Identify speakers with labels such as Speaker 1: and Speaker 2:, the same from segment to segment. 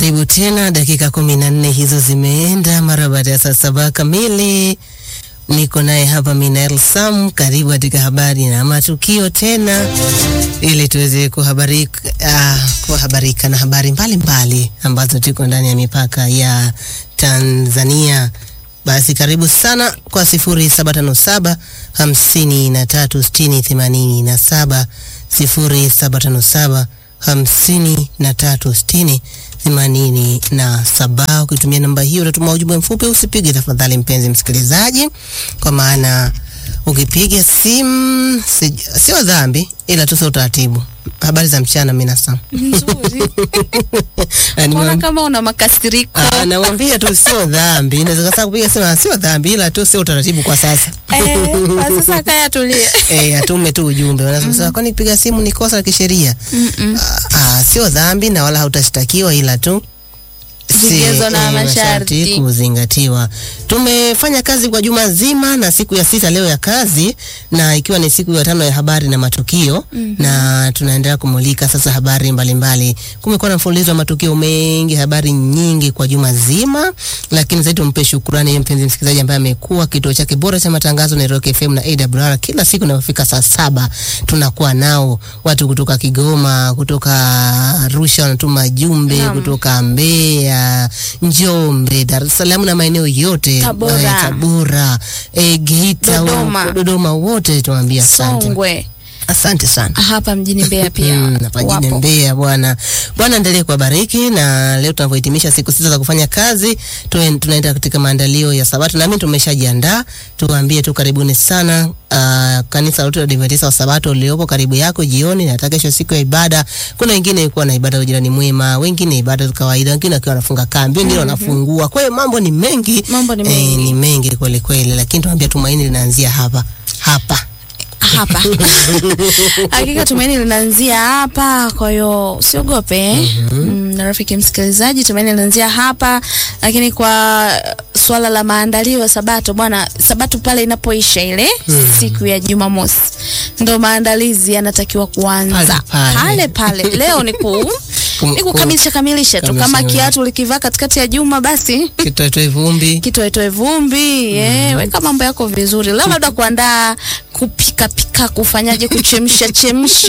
Speaker 1: Karibu tena, dakika kumi na nne hizo zimeenda mara baada ya saa saba kamili. Niko naye hapa Minael Sam, karibu katika habari na matukio tena, ili tuweze kuhabarika, uh, kuhabarika na habari mbalimbali mbali, ambazo tuko ndani ya mipaka ya Tanzania. Basi karibu sana kwa sifuri saba tano saba hamsini na tatu sitini themanini na saba sifuri saba tano saba hamsini na tatu sitini themanini na saba. Ukitumia namba hiyo utatuma ujumbe mfupi, usipige tafadhali, mpenzi msikilizaji, kwa maana ukipiga simu si, sio dhambi, ila tu sio utaratibu. Habari za mchana, mina Sam.
Speaker 2: Nzuri.
Speaker 1: Na
Speaker 2: Mbona
Speaker 1: nimwam-
Speaker 2: kama una makasiriko?
Speaker 1: Ah, namwambia tu sio dhambi, naweza kasa kupiga simu sio dhambi, ila tu sio utaratibu kwa sasa.
Speaker 2: Eh, kwa sasa kaya tulie.
Speaker 1: Eh, atume tu ujumbe. Wanasema kwani kupiga simu ni kosa la kisheria?
Speaker 2: Mm-mm.
Speaker 1: Ah, ah, sio dhambi na wala hautashtakiwa ila tu si-
Speaker 2: Vigezo na
Speaker 1: eh,
Speaker 2: masharti.
Speaker 1: kuzingatiwa. Tumefanya kazi kwa juma zima na siku ya sita leo ya kazi, na ikiwa ni siku ya tano ya habari na matukio na tunaendelea kumulika sasa habari mbalimbali. Kumekuwa na mfululizo wa matukio mengi, habari nyingi kwa juma zima, lakini zaidi tumpe shukrani yeye mpenzi msikilizaji ambaye amekuwa kituo chake bora cha matangazo na Rock FM na AWR. Kila siku inapofika saa saba tunakuwa nao watu kutoka Kigoma, kutoka Arusha wanatuma jumbe,
Speaker 2: Naam.
Speaker 1: kutoka Mbeya, Njombe, Dar es Salaam na maeneo yote
Speaker 2: Tabora.
Speaker 1: eh, Tabora, eh, Geita,
Speaker 2: Dodoma.
Speaker 1: huko, Dodoma wote tunawaambia asante.
Speaker 2: Songwe.
Speaker 1: Asante sana.
Speaker 2: Hapa mjini Mbeya pia.
Speaker 1: Mm, hapa jijini
Speaker 2: wapo.
Speaker 1: Mbeya bwana. Bwana endelee kuwabariki na leo tunavyohitimisha siku sita za kufanya kazi, tuen- tunaenda katika maandalio ya Sabato na mimi tumeshajiandaa. Tuwaambie tu karibuni sana uh, kanisa lote la Adventista wa Sabato uliopo karibu yako jioni na hata kesho siku ya ibada. Kuna wengine ilikuwa na ibada ya ujirani mwema, wengine ibada za kawaida, wengine wakiwa wanafunga kambi, wengine wanafungua. Kwa hiyo mambo ni mengi.
Speaker 2: Mambo ni
Speaker 1: Eh,
Speaker 2: mengi.
Speaker 1: ni mengi kweli kweli, lakini tunaambia tumaini linaanzia hapa. Hapa.
Speaker 2: hapa hakika tumaini linaanzia hapa kwa hiyo usiogope mm, na rafiki msikilizaji tumaini linaanzia hapa lakini kwa swala la maandalio ya sabato bwana sabato pale inapoisha ile siku ya jumamosi ndo maandalizi yanatakiwa kuanza
Speaker 1: Pale pale.
Speaker 2: pale pale leo ni ku
Speaker 1: Kum-
Speaker 2: ni kukamilisha kamilisha tu
Speaker 1: kamilisha,
Speaker 2: kama
Speaker 1: kamilisha.
Speaker 2: kiatu likivaa katikati ya juma basi
Speaker 1: Kitoetoe vumbi.
Speaker 2: kitoetoe vumbi eh, weka mambo yako vizuri leo labda kuandaa kupika pika kufanyaje kuchemsha chemsha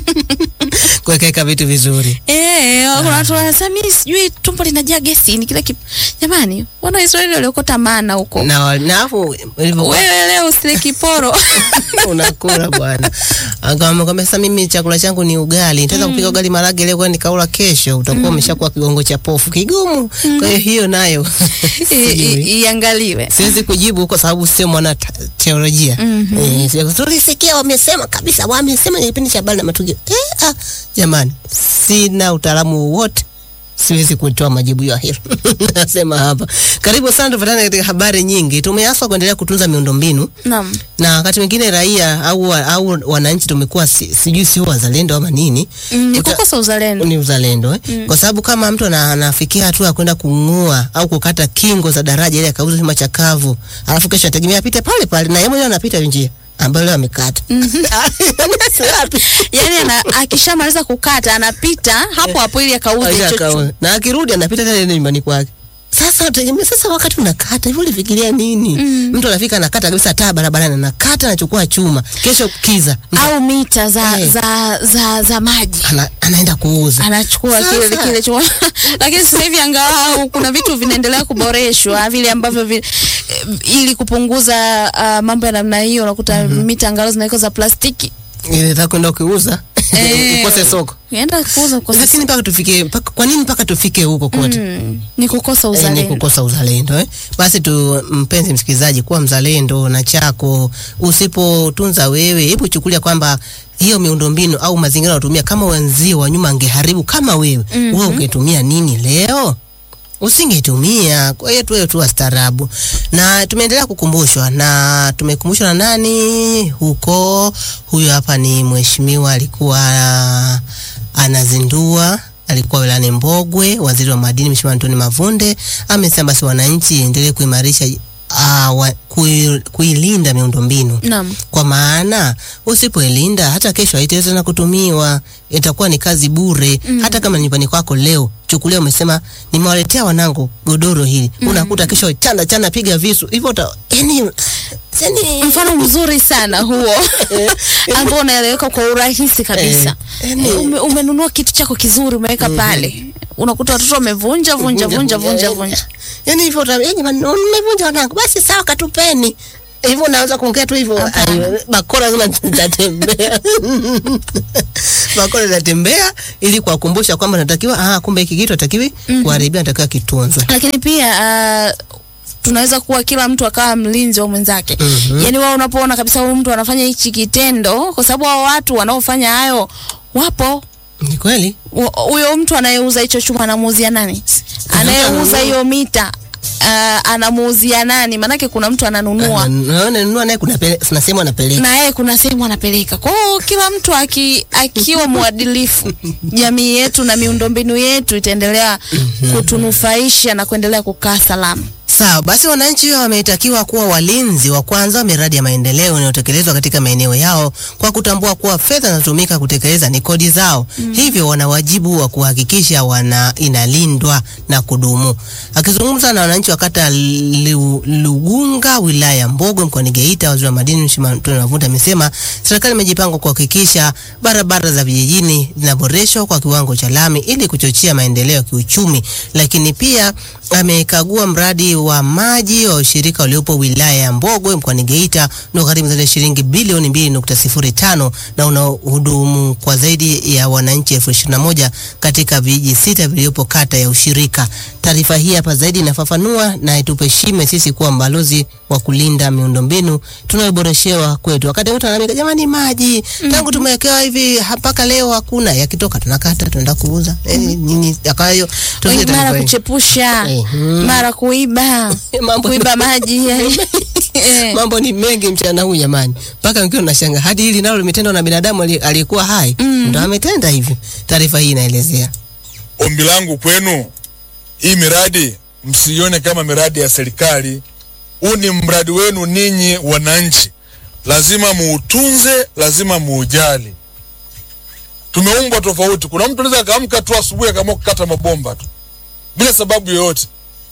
Speaker 1: Kuwekeka vitu vizuri.
Speaker 2: Eh, kuna watu wanasema mimi sijui tumbo linajaa gesi ni kila kitu. Jamani, wana Israeli waliokota mana huko.
Speaker 1: na wa- na hapo ilivyokuwa
Speaker 2: Wewe leo usile kiporo.
Speaker 1: unakula bwana. Akamwambia sasa, mimi chakula changu ni ugali, nitaweza kupika ugali marage leo, kwani nikaula kesho, utakuwa umeshakuwa kigongo cha pofu kigumu. Kwa hiyo hiyo nayo
Speaker 2: I-
Speaker 1: sijui.
Speaker 2: i- Iangaliwe.
Speaker 1: siwezi kujibu kwa sababu sio mwana ta- teolojia. Eh, sija- tulisikia wamesema kabisa, wamesema ni kipindi cha habari na matukio. Eh, ah, jamani, sina utaalamu wowote siwezi kutoa majibu ya hilo. Nasema hapa. Karibu sana, tufuatane katika habari nyingi. Tumeaswa kuendelea kutunza miundombinu
Speaker 2: Naam.
Speaker 1: na wakati mwingine raia au, au wananchi tumekuwa si, sijui sio wazalendo ama nini
Speaker 2: Mm, Ni
Speaker 1: Uta-
Speaker 2: kukosa uzalendo.
Speaker 1: ni uzalendo eh? Kwa sababu kama mtu ana- anafikia hatua ya kwenda kung'oa au kukata kingo za daraja ili akauza chuma chakavu, alafu kesho ategemea apite pale pale na yeye mwenyewe anapita hiyo njia ambayo leo amekata. Si wapi?
Speaker 2: Yaani ana akishamaliza kukata anapita hapo hapo ili akauze
Speaker 1: Aisha
Speaker 2: chocho.
Speaker 1: akaona. na akirudi anapita tena nyumbani kwake. Sasa utegemea sasa, wakati unakata hivyo ulifikiria nini? Mtu anafika anakata kabisa taa barabarani, anakata anachukua chuma, kesho kiza
Speaker 2: Au mita za
Speaker 1: Eh.
Speaker 2: za za za maji.
Speaker 1: ana, anaenda kuuza.
Speaker 2: anachukua kile
Speaker 1: Sasa.
Speaker 2: kile chuma lakini sasa hivi angalau kuna vitu vinaendelea kuboreshwa vile ambavyo vi, eh, ili kupunguza uh, mambo ya namna hiyo unakuta mita angalau zinawekwa za plastiki
Speaker 1: Inataka kwenda kuuza
Speaker 2: Eh.
Speaker 1: ukose soko.
Speaker 2: unaenda kuuza kwa
Speaker 1: Lakini
Speaker 2: sasa
Speaker 1: mpaka tufike mpaka, kwa nini mpaka tufike huko kote?
Speaker 2: mm, ni kukosa
Speaker 1: Eh, ni
Speaker 2: uzalendo
Speaker 1: kukosa uzalendo eh? Basi tu mpenzi msikilizaji, kuwa mzalendo na chako. Usipotunza wewe, hebu chukulia kwamba hiyo miundombinu au mazingira unatumia kama wenzio wa nyuma angeharibu kama wewe, wewe ungetumia nini leo? Usingetumia. Kwa hiyo tuwe tu wastaarabu, na tumeendelea kukumbushwa na tumekumbushwa na nani huko. Huyo hapa ni mheshimiwa alikuwa anazindua alikuwa wilayani Mbogwe, waziri wa madini Mheshimiwa Antoni Mavunde amesema basi wananchi endelee kuimarisha uh, wa, kui, kuilinda miundombinu
Speaker 2: Naam.
Speaker 1: kwa maana usipoilinda hata kesho haitaweza tena kutumiwa, itakuwa ni kazi bure. Hata kama nyumbani kwako leo, chukulia umesema nimewaletea wanangu godoro hili, unakuta kesho chana chana, piga visu hivyo, uta yani yani
Speaker 2: Mfano mzuri sana huo ambao unaeleweka kwa urahisi kabisa.
Speaker 1: Eh, yani-
Speaker 2: Eh, Ume, umenunua kitu chako kizuri umeweka pale, unakuta watoto wamevunja vunja vunja vunja vunja.
Speaker 1: yani hivyo, uta- yani jamani, mmevunja wanangu, basi sawa, katupeni hivyo. Unaweza kuongea tu hivyo, ayo, bakora zima zitatembea bakora zitatembea ili kuwakumbusha kwamba natakiwa, ah, kumbe hiki kitu hatakiwi kuharibia, natakiwa kitunzwe.
Speaker 2: Lakini pia uh, tunaweza kuwa kila mtu akawa mlinzi wa mwenzake.
Speaker 1: Mhm.
Speaker 2: Yaani wao unapoona kabisa huyu mtu anafanya hichi kitendo, kwa sababu hao watu wanaofanya hayo wapo
Speaker 1: Ni kweli
Speaker 2: Wa- huyo mtu anayeuza hicho chuma anamuuzia nani? Anayeuza hiyo mita uh, anamuuzia nani? Maanake kuna mtu ananunua
Speaker 1: naona nunua naye kuna pele- kuna sehemu anapeleka
Speaker 2: na yeye kuna sehemu anapeleka. Kwa hiyo kila mtu aki, akiwa mwadilifu, jamii yetu na miundombinu yetu itaendelea kutunufaisha na kuendelea kukaa salama.
Speaker 1: Sawa, basi wananchi wametakiwa kuwa walinzi wa kwanza wa miradi ya maendeleo inayotekelezwa katika maeneo yao kwa kutambua kuwa fedha zinazotumika kutekeleza ni kodi zao. Hivyo wana wajibu wa kuhakikisha wana inalindwa na kudumu. Akizungumza na wananchi wa kata Lu- Lugunga wilaya ya Mbogwe mkoani Geita, waziri wa madini Mheshimiwa Antonio Mavuta amesema serikali imejipanga kuhakikisha barabara za vijijini zinaboreshwa kwa kiwango cha lami ili kuchochea maendeleo ya kiuchumi, lakini pia amekagua mradi wa maji wa ushirika uliopo wilaya ya Mbogwe mkoani Geita unaogharimu zaidi ya shilingi bilioni 2.05 na unaohudumu kwa zaidi ya wananchi elfu ishirini na moja katika vijiji sita vilivyopo kata ya ushirika. Taarifa hii hapa zaidi inafafanua na itupe shime sisi kuwa mbalozi wa kulinda miundombinu tunayoboreshewa kwetu. Wakati mtu analalamika, jamani, maji tangu tumewekewa hivi mpaka leo hakuna, yakitoka tunakata tunaenda kuuza eh, nini yakayo
Speaker 2: Wengi mara kuchepusha,
Speaker 1: Mhm.
Speaker 2: mara kuiba,
Speaker 1: Mambo-
Speaker 2: kuiba maji yani. Eh.
Speaker 1: Mambo ni mengi mchana huu jamani, mpaka wengine unashanga hadi hili nalo limetendwa na binadamu ali- aliyekuwa hai
Speaker 2: Mm.
Speaker 1: ndo ametenda hivyo. Taarifa hii inaelezea
Speaker 3: Ombi langu kwenu, hii miradi msiione kama miradi ya serikali. Huu ni mradi wenu ninyi wananchi, lazima muutunze, lazima muujali. Tumeumbwa tofauti. Kuna mtu anaweza akaamka tu asubuhi akaamua kukata mabomba tu bila sababu yoyote.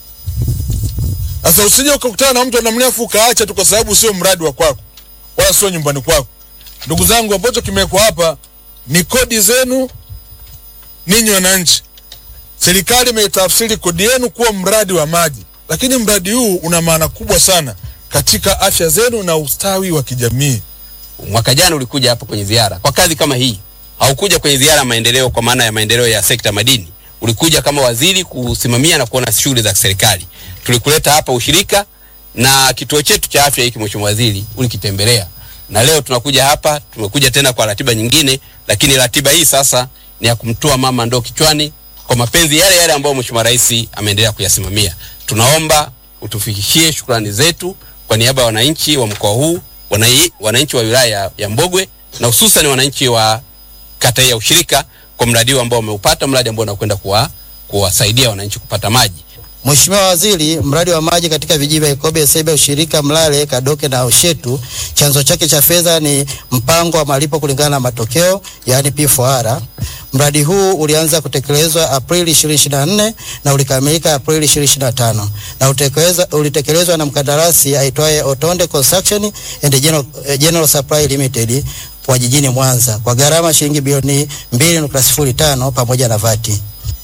Speaker 3: Sasa usije ukakutana na mtu anamnefu ukaacha tu kwa sababu sio mradi wa kwako wala sio nyumbani kwako. Ndugu zangu, ambacho kimewekwa hapa ni kodi zenu ninyi wananchi. Serikali imetafsiri kodi yenu kuwa mradi wa maji, lakini mradi huu una maana kubwa sana katika afya zenu na ustawi wa kijamii.
Speaker 4: mwaka jana ulikuja hapa kwenye ziara kwa kazi kama hii. Haukuja kwenye ziara ya maendeleo kwa maana ya maendeleo ya sekta madini, ulikuja kama waziri kusimamia na kuona shughuli za serikali. Tulikuleta hapa ushirika na kituo chetu cha afya hiki, mheshimiwa waziri, ulikitembelea, na leo tunakuja hapa, tumekuja tena kwa ratiba nyingine, lakini ratiba hii sasa ni ya kumtoa mama ndoo kichwani kwa mapenzi yale yale ambayo mheshimiwa rais ameendelea kuyasimamia. Tunaomba utufikishie shukrani zetu kwa niaba ya wananchi wa mkoa huu, wanai- wananchi wa wilaya ya- ya Mbogwe na hususan wananchi wa kata hii ya ushirika kwa mradi huu ambao wameupata, mradi ambao unakwenda kuwa kuwasaidia wananchi kupata maji.
Speaker 5: Mheshimiwa Waziri, mradi wa maji katika vijiji vya Ikobe, Sebe, Ushirika, Mlale, Kadoke na Ushetu, chanzo chake cha fedha ni mpango wa malipo kulingana na matokeo, yaani P4R. Mradi huu ulianza kutekelezwa Aprili 2024 na ulikamilika Aprili 2025 na utekeleza, ulitekelezwa na mkandarasi aitwaye Otonde Construction and General, eh, General Supply Limited wa jijini Mwanza kwa gharama shilingi bilioni 2.05 pamoja na vati.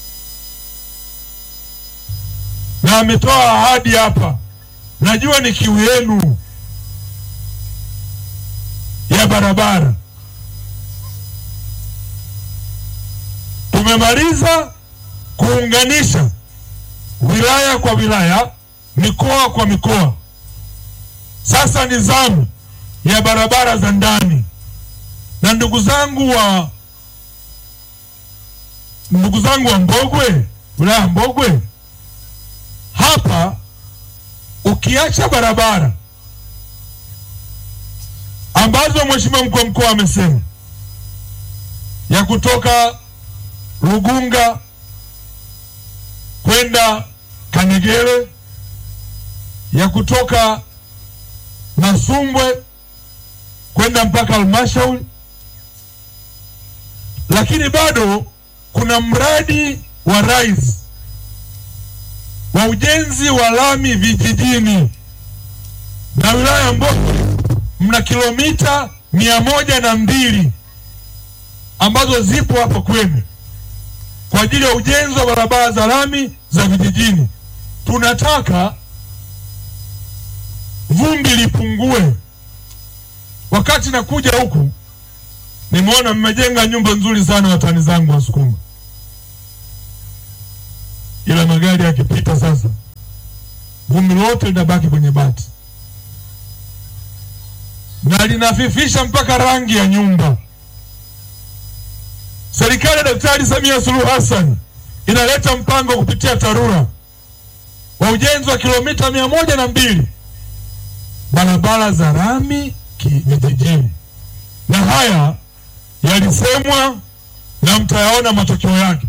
Speaker 6: na ametoa ahadi hapa. Najua ni kiu yenu ya barabara. Tumemaliza kuunganisha wilaya kwa wilaya, mikoa kwa mikoa. Sasa ni zamu ya barabara za ndani, na ndugu zangu wa ndugu zangu wa Mbogwe, wilaya ya Mbogwe, hapa ukiacha barabara ambazo mheshimiwa mkuu wa mkoa amesema ya kutoka Rugunga kwenda Kanyegere, ya kutoka Masumbwe kwenda mpaka halmashauri, lakini bado kuna mradi wa RISE wa ujenzi wa lami vijijini na wilaya ya Mbogwe mna kilomita mia moja na mbili ambazo zipo hapo kwenu kwa ajili ya ujenzi wa barabara za lami za vijijini. Tunataka vumbi lipungue. Wakati nakuja huku, nimeona mmejenga nyumba nzuri sana, watani zangu Wasukuma, ila magari yakipita sasa, vumbi lote linabaki kwenye bati na linafifisha mpaka rangi ya nyumba. Serikali ya Daktari Samia Suluhu Hassan inaleta mpango kupitia TARURA wa ujenzi wa kilomita mia moja na mbili barabara za rami vijijini, na haya yalisemwa na mtayaona matokeo yake.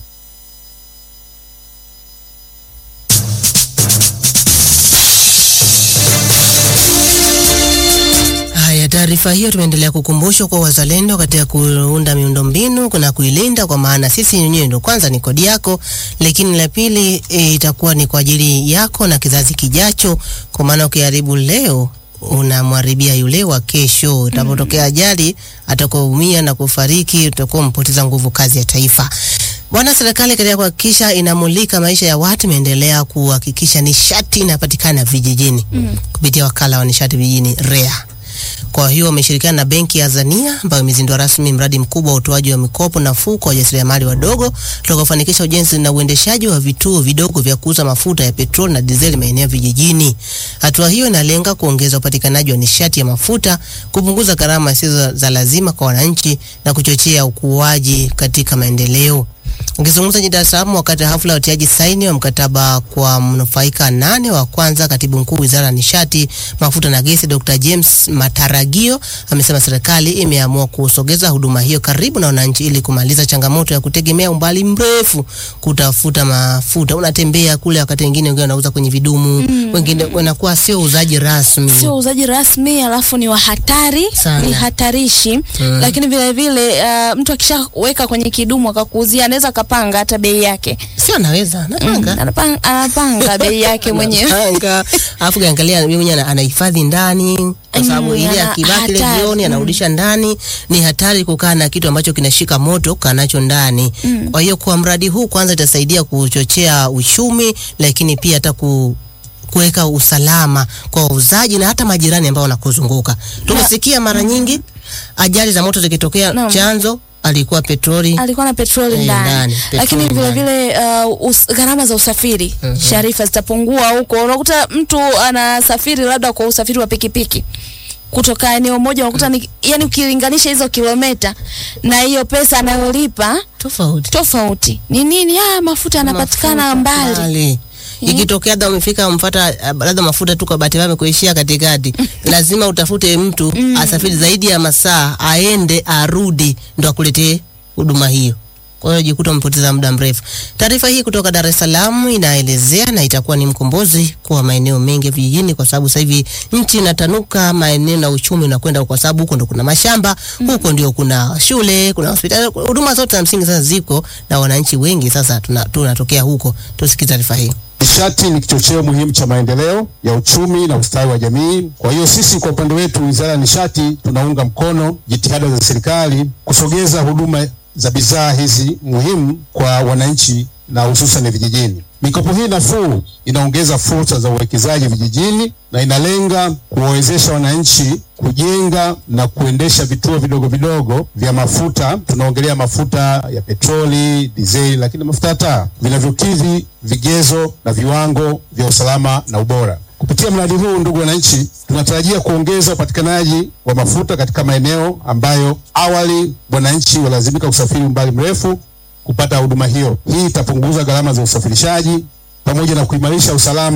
Speaker 1: Haya, taarifa hiyo tumeendelea kukumbushwa kwa wazalendo katika kuunda miundombinu na kuilinda, kwa maana sisi wenyewe ndio kwanza ni kodi yako, lakini la pili e, itakuwa ni kwa ajili yako na kizazi kijacho, kwa maana ukiharibu leo unamharibia yule wa kesho. Itapotokea ajali, atakuumia na kufariki, utakuwa mpoteza nguvu kazi ya taifa. Bwana, serikali katika kuhakikisha inamulika maisha ya watu imeendelea kuhakikisha nishati inapatikana vijijini kupitia wakala wa nishati vijijini REA. Kwa hiyo wameshirikiana na benki ya Azania ambayo imezindua rasmi mradi mkubwa wa utoaji wa mikopo nafuu kwa wajasiriamali wadogo utakaofanikisha ujenzi na uendeshaji wa vituo vidogo vya kuuza mafuta ya petroli na dizeli maeneo ya vijijini. Hatua hiyo inalenga kuongeza upatikanaji wa nishati ya mafuta, kupunguza gharama zisizo za lazima kwa wananchi na kuchochea ukuaji katika maendeleo. Akizungumza jijini Dar es Salaam wakati wa hafla ya utiaji saini wa mkataba kwa mnufaika nane wa kwanza, katibu mkuu wizara ya nishati, mafuta na gesi, Dr. James Mataragio amesema serikali imeamua kusogeza huduma hiyo karibu na wananchi ili kumaliza changamoto ya kutegemea umbali mrefu kutafuta mafuta. Unatembea kule, wakati wengine wengine wanauza kwenye vidumu, wengine wanakuwa sio uuzaji rasmi.
Speaker 2: sio uuzaji rasmi, alafu ni wa hatari,
Speaker 1: Sana.
Speaker 2: ni hatarishi lakini vile vile uh, mtu akishaweka kwenye kidumu akakuuzia anaweza akapanga hata bei yake
Speaker 1: Sio anaweza, anapanga.
Speaker 2: anapanga, anapanga bei yake mwenyewe
Speaker 1: Anapanga. Alafu kiangalia yeye mwenyewe ana- anahifadhi ndani kwa sababu
Speaker 2: Mm,
Speaker 1: ile
Speaker 2: ana-
Speaker 1: akibaki ile
Speaker 2: hatari.
Speaker 1: jioni anarudisha ndani. Ni hatari kukaa na kitu ambacho kinashika moto kukaa nacho ndani. Kwa hiyo kwa mradi huu kwanza itasaidia kuchochea uchumi, lakini pia hata ku kuweka usalama kwa wauzaji na hata majirani ambao wanakuzunguka. Tumesikia mara nyingi ajali za moto zikitokea,
Speaker 2: Naam.
Speaker 1: chanzo alikuwa petroli.
Speaker 2: alikuwa na petroli
Speaker 1: Eh,
Speaker 2: ndani,
Speaker 1: ndani,
Speaker 2: lakini
Speaker 1: petroli
Speaker 2: vile
Speaker 1: ndani.
Speaker 2: vile uh, us- gharama za usafiri Sharifa zitapungua huko. Unakuta mtu anasafiri labda kwa usafiri wa pikipiki kutoka eneo moja, unakuta ni yani, ukilinganisha hizo kilomita na hiyo pesa anayolipa
Speaker 1: Tofauti.
Speaker 2: tofauti ni nini? Ah, mafuta yanapatikana mbali.
Speaker 1: mbali. Ikitokea labda umefika mfata labda mafuta tu kwa bahati mbaya amekuishia katikati, lazima utafute mtu asafiri zaidi ya masaa aende arudi ndo akuletee huduma hiyo. Kwa hiyo jikuta umepoteza muda mrefu. Taarifa hii kutoka Dar es Salaam inaelezea na itakuwa ni mkombozi kwa maeneo mengi ya vijijini, kwa sababu sasa hivi nchi inatanuka, maeneo na uchumi unakwenda, kwa sababu huko ndo kuna mashamba, huko ndio kuna shule, kuna hospitali, huduma zote za msingi sasa ziko na wananchi wengi sasa tuna- tunatokea huko. Tusikie taarifa hii.
Speaker 7: Nishati ni kichocheo muhimu cha maendeleo ya uchumi na ustawi wa jamii. Kwa hiyo sisi kwa upande wetu, Wizara ya Nishati, tunaunga mkono jitihada za serikali kusogeza huduma za bidhaa hizi muhimu kwa wananchi na hususan vijijini. Mikopo hii nafuu inaongeza fursa za uwekezaji vijijini na inalenga kuwawezesha wananchi kujenga na kuendesha vituo vidogo vidogo vya mafuta. Tunaongelea mafuta ya petroli, dizeli, lakini mafuta ya taa vinavyokidhi vigezo na viwango vya usalama na ubora. Kupitia mradi huu, ndugu wananchi, tunatarajia kuongeza upatikanaji wa mafuta katika maeneo ambayo awali wananchi walazimika kusafiri umbali mrefu kupata huduma hiyo. Hii itapunguza gharama za usafirishaji pamoja na kuimarisha usalama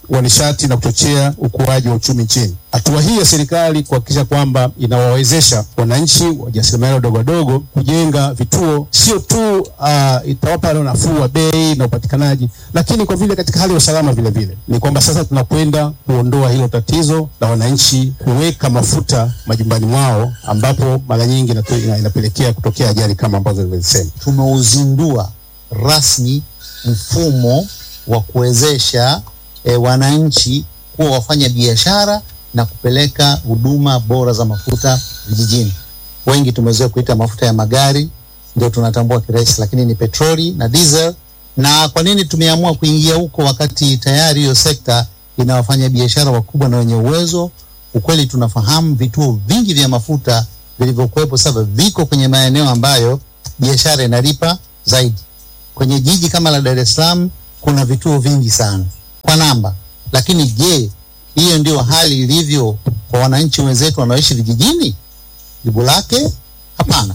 Speaker 7: wa nishati na kuchochea ukuaji wa uchumi nchini. Hatua hii ya serikali kuhakikisha kwamba inawawezesha wananchi wajasiriamali wadogo wadogo kujenga vituo, sio tu uh, itawapa leo nafuu wa bei na upatikanaji, lakini kwa vile katika hali ya usalama vile vile ni kwamba sasa tunakwenda kuondoa hilo tatizo la wananchi kuweka mafuta majumbani mwao, ambapo mara nyingi inatu- ina- inapelekea kutokea ajali kama ambazo nimezisema.
Speaker 8: tumeuzindua rasmi mfumo wa kuwezesha e, wananchi kuwa wafanya biashara na kupeleka huduma bora za mafuta vijijini. Wengi tumezoea kuita mafuta ya magari, ndio tunatambua kirahisi, lakini ni petroli na diesel. Na kwa nini tumeamua kuingia huko wakati tayari hiyo sekta ina wafanya biashara wakubwa na wenye uwezo? Ukweli tunafahamu vituo vingi vya mafuta vilivyokuwepo sasa viko kwenye maeneo ambayo biashara inalipa zaidi. Kwenye jiji kama la Dar es Salaam kuna vituo vingi sana kwa namba, lakini je, hiyo ndio hali ilivyo kwa wananchi wenzetu wanaoishi vijijini? Jibu lake hapana.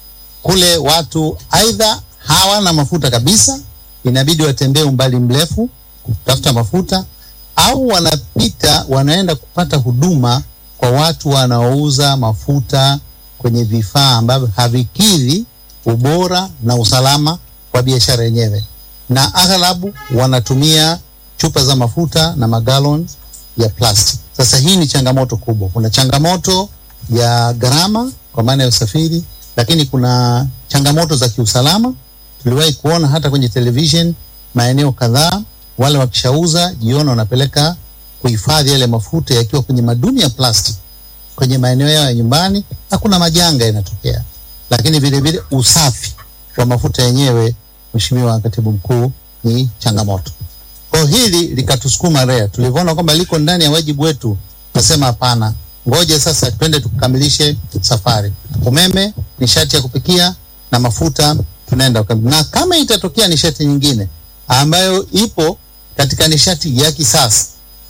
Speaker 8: Kule watu aidha hawana mafuta kabisa, inabidi watembee umbali mrefu kutafuta mafuta, au wanapita wanaenda kupata huduma kwa watu wanaouza mafuta kwenye vifaa ambavyo havikidhi ubora na usalama wa biashara yenyewe, na aghalabu wanatumia chupa za mafuta na magalon ya plastic. Sasa hii ni changamoto kubwa. Kuna changamoto ya gharama kwa maana ya usafiri, lakini kuna changamoto za kiusalama. Tuliwahi kuona hata kwenye television maeneo kadhaa, wale wakishauza jioni wanapeleka kuhifadhi yale mafuta yakiwa kwenye madumu ya plastic kwenye maeneo yao ya nyumbani, hakuna majanga yanatokea. Lakini vile vile usafi wa mafuta yenyewe, Mheshimiwa Katibu Mkuu, ni changamoto. Kwa hiyo hili likatusukuma REA, tulivyoona kwamba liko ndani ya wajibu wetu, tukasema hapana, ngoja sasa twende tukamilishe safari. Umeme, nishati ya kupikia na mafuta tunaenda ukam- na kama itatokea nishati nyingine ambayo ipo katika nishati ya kisasa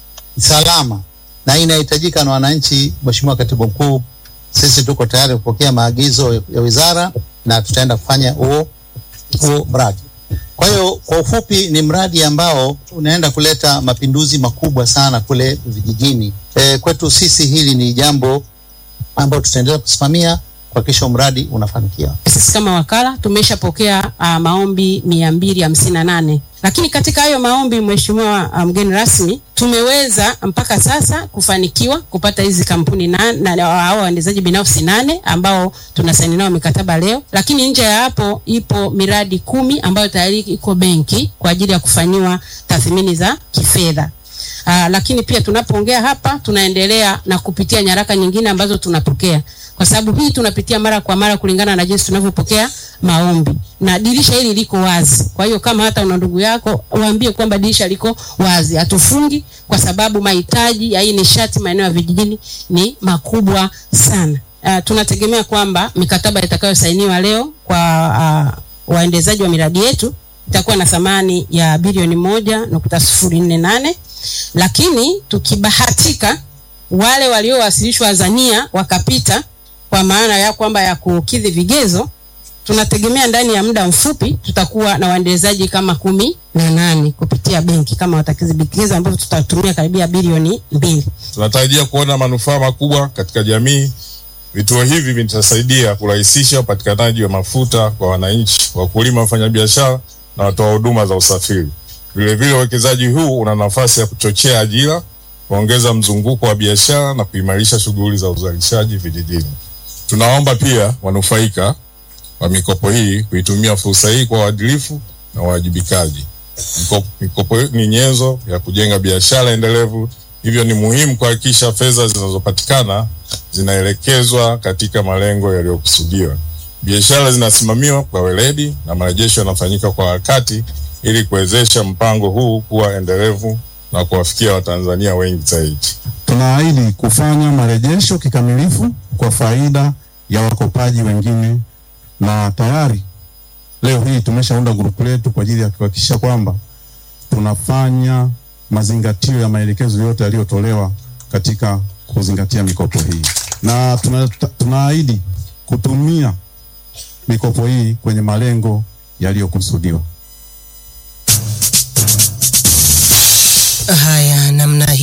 Speaker 8: salama na inahitajika na wananchi, Mheshimiwa Katibu Mkuu, sisi tuko tayari kupokea maagizo ya wizara na tutaenda kufanya huo huo mradi. Kwa hiyo kwa ufupi, ni mradi ambao unaenda kuleta mapinduzi makubwa sana kule vijijini. E, kwetu sisi hili ni jambo ambalo tutaendelea kusimamia kuhakikisha mradi unafanikiwa.
Speaker 9: sisi kama wakala tumeshapokea uh, maombi mia mbili hamsini na nane lakini katika hayo maombi mheshimiwa uh, mgeni rasmi tumeweza mpaka sasa kufanikiwa kupata hizi kampuni na, na, na hao waendezaji binafsi nane ambao tunasaini nao mikataba leo lakini nje ya hapo ipo miradi kumi ambayo tayari iko benki kwa ajili ya kufanyiwa tathmini za kifedha Uh, lakini pia tunapoongea hapa tunaendelea na kupitia nyaraka nyingine ambazo tunapokea kwa sababu hii tunapitia mara kwa mara kulingana na jinsi tunavyopokea maombi na dirisha hili liko wazi kwa hiyo kama hata una ndugu yako waambie kwamba dirisha liko wazi hatufungi kwa sababu mahitaji ya hii nishati maeneo ya vijijini ni makubwa sana uh, tunategemea kwamba mikataba itakayosainiwa leo kwa uh, waendezaji wa miradi yetu itakuwa na thamani ya bilioni moja nukta sifuri nne nane lakini tukibahatika wale waliowasilishwa Azania wakapita kwa maana ya kwamba ya kukidhi vigezo, tunategemea ndani ya muda mfupi tutakuwa na waendelezaji kama kumi na nane kupitia benki kama watakidhi vigezo ambavyo tutatumia karibia bilioni mbili.
Speaker 10: Tunatarajia kuona manufaa makubwa katika jamii. Vituo hivi vitasaidia kurahisisha upatikanaji wa mafuta kwa wananchi, wakulima, wafanyabiashara na watoa huduma za usafiri. Vilevile, uwekezaji huu una nafasi ya kuchochea ajira, kuongeza mzunguko wa biashara na kuimarisha shughuli za uzalishaji vijijini. Tunaomba pia wanufaika wa mikopo hii kuitumia fursa hii kwa uadilifu na uwajibikaji. Mikopo, mikopo ni nyenzo ya kujenga biashara endelevu, hivyo ni muhimu kuhakikisha fedha zinazopatikana zinaelekezwa katika malengo yaliyokusudiwa. Biashara zinasimamiwa kwa weledi na marejesho yanafanyika kwa wakati ili kuwezesha mpango huu kuwa endelevu na kuwafikia Watanzania wengi zaidi.
Speaker 7: Tunaahidi kufanya marejesho kikamilifu kwa faida ya wakopaji wengine, na tayari leo hii tumeshaunda grupu letu kwa ajili ya kuhakikisha kwamba tunafanya mazingatio ya maelekezo yote yaliyotolewa katika kuzingatia mikopo hii, na tuna- tunaahidi kutumia mikopo hii kwenye malengo yaliyokusudiwa.
Speaker 1: Haya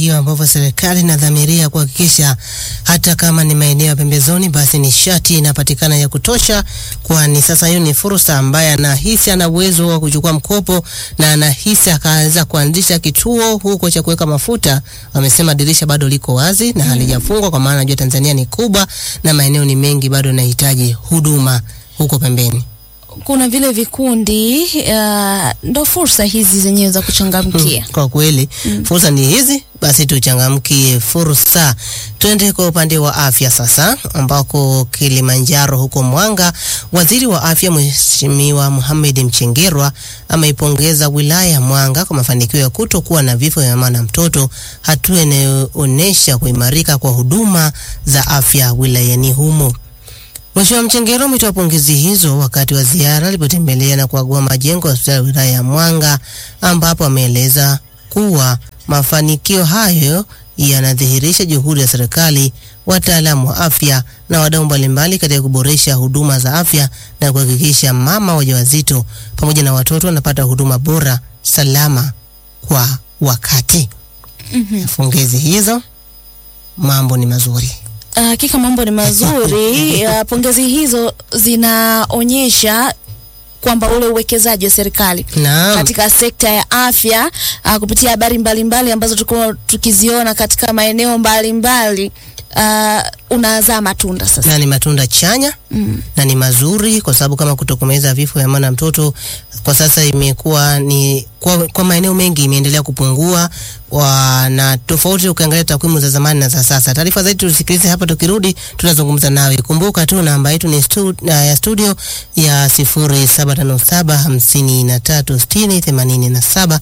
Speaker 1: hiyo ambapo serikali inadhamiria kuhakikisha hata kama ni maeneo ya pembezoni, basi nishati inapatikana ya kutosha, kwani sasa hiyo ni fursa ambaye anahisi ana uwezo wa kuchukua mkopo na anahisi akaanza kuanzisha kituo huko cha kuweka mafuta. Wamesema dirisha bado liko wazi na halijafungwa, kwa maana najua Tanzania ni kubwa na maeneo ni mengi, bado yanahitaji huduma huko pembeni.
Speaker 2: kuna vile vikundi uh, ndo fursa hizi zenyewe za kuchangamkia.
Speaker 1: Kwa kweli fursa ni hizi, basi tuchangamkie fursa. Twende kwa upande wa afya sasa, ambako Kilimanjaro huko Mwanga, waziri wa afya Mheshimiwa Mohamed Mchengerwa ameipongeza wilaya ya Mwanga kwa mafanikio ya kutokuwa na vifo vya mama na mtoto, hatua inayoonyesha kuimarika kwa huduma za afya wilayani humo. Mheshimiwa Mchengero ametoa pongezi hizo wakati wa ziara alipotembelea na kuagua majengo ya hospitali ya wilaya ya Mwanga ambapo ameeleza kuwa mafanikio hayo yanadhihirisha juhudi ya serikali, wataalamu wa afya na wadau mbalimbali katika kuboresha huduma za afya na kuhakikisha mama wajawazito pamoja na watoto wanapata huduma bora, salama kwa wakati. Pongezi hizo, mambo ni mazuri.
Speaker 2: Ah, Hakika mambo ni mazuri. Ah, Pongezi hizo zinaonyesha kwamba ule uwekezaji wa serikali
Speaker 1: Naam.
Speaker 2: katika sekta ya afya uh, kupitia habari mbalimbali ambazo tulikuwa tukiziona katika maeneo mbalimbali uh, unazaa matunda sasa.
Speaker 1: na ni matunda chanya mm. na ni mazuri kwa sababu kama kutokomeza vifo vya mama na mtoto kwa sasa imekuwa ni kwa, kwa maeneo mengi imeendelea kupungua wa, na tofauti ukiangalia takwimu za zamani na za sasa. Taarifa zaidi tusikilize hapa, tukirudi tunazungumza nawe. Kumbuka tu namba yetu ni stu, uh, ya studio ya 0757 53 60 87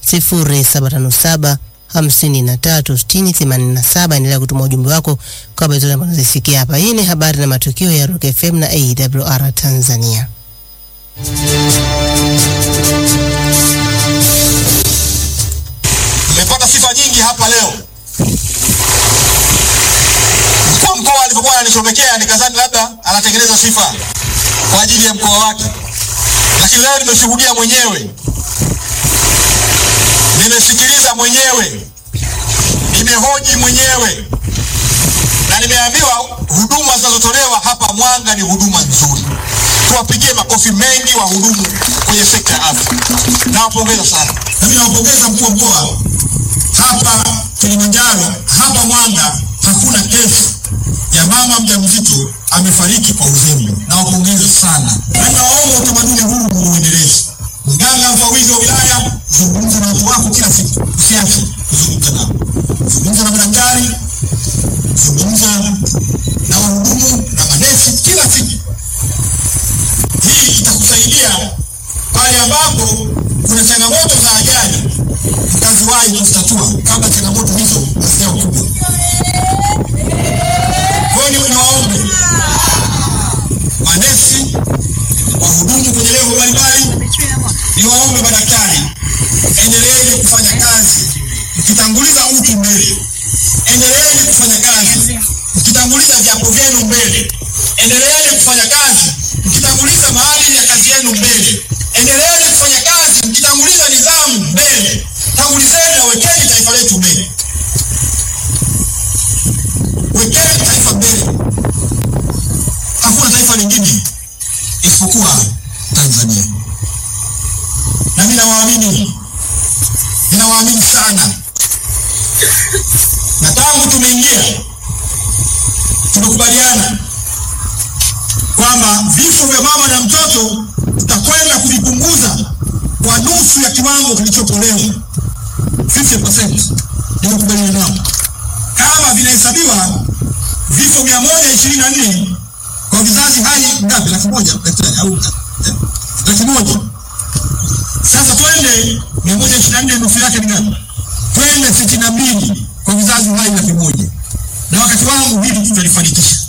Speaker 1: 0757 hamsini na tatu sitini themanini na saba. Endelea kutuma ujumbe wako kwa habari zote ambazo zisikia hapa. Hii ni habari na matukio ya Rock FM na AWR Tanzania.
Speaker 11: Nimepata sifa nyingi hapa leo. Mkuu wa mkoa alivyokuwa ananichomekea nikadhani labda anatengeneza sifa kwa ajili ya mkoa wake, lakini leo nimeshuhudia mwenyewe, nimesikiliza mwenyewe, nimehoji mwenyewe na nimeambiwa huduma zinazotolewa hapa Mwanga ni huduma nzuri. Tuwapigie makofi mengi wahudumu kwenye sekta ya afya. Nawapongeza sana. Nami nawapongeza mkuu wa mkoa hapa Kilimanjaro, hapa Mwanga hakuna kesi ya mama mjamzito amefariki kwa uzembe. Nawapongeza sana, na nawaomba utamaduni huu muuendeleze. Mganga mfawidhi wa wilaya, zungumza na watu wako kila siku, usiache kuzungumza nao, zungumza na madaktari, zungumza na wahudumu na manesi kila siku. Hii itakusaidia pale ambapo kuna changamoto za ajali, mkaziwahi kuzitatua kabla changamoto hizo hazijawa kubwa. Kwa hiyo niwaombe manesi, wahudumu kwenye levo mbalimbali, niwaombe madaktari, endeleeni kufanya kazi mkitanguliza utu mbele, endeleeni kufanya kazi mkitanguliza viapo vyenu mbele, endeleeni kufanya kazi mkitanguliza maadili ya kazi yenu mbele, endeleeni kufanya kazi mkitanguliza nidhamu mbele. Tangulizeni na wekeni taifa letu mbele, wekeni taifa mbele. Hakuna taifa lingine isipokuwa Tanzania, na mimi nawaamini, ninawaamini sana, na tangu tumeingia tumekubaliana kwamba vifo vya mama na mtoto tutakwenda kuvipunguza kwa nusu ya kiwango kilichotolewa 50%. Nimekubaliana nao. Kama vinahesabiwa vifo mia moja ishirini na nne kwa vizazi hai ngapi? Laki moja daktari, au eh, laki moja. Sasa twende mia moja ishirini na nne nusu yake ni ngapi? Twende sitini na mbili kwa vizazi hai laki moja, na wakati wangu hili tutalifanikisha.